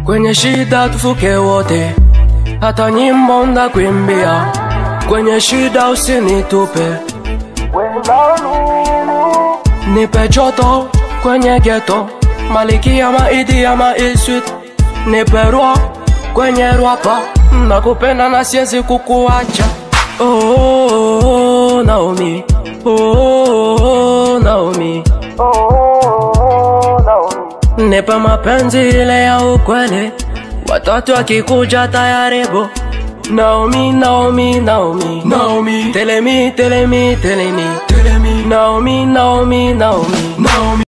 kwenye shida tufuke wote, hata nyimbo ndakuimbia, kwenye shida usinitupe, nipe joto kwenye geto, malikia maidi ya maiswit, nipe rwa kwenye rwapa, nakupenda na siwezi kukuacha. Oh, oh, oh, Naomi, oh, oh, oh, Naomi, nipe mapenzi ile ya ukweli, watoto wakikuja tayaribu. Naomi, Naomi, Naomi, Naomi, Telemi, telemi, telemi, Telemi, Naomi, Naomi, Naomi, Naomi.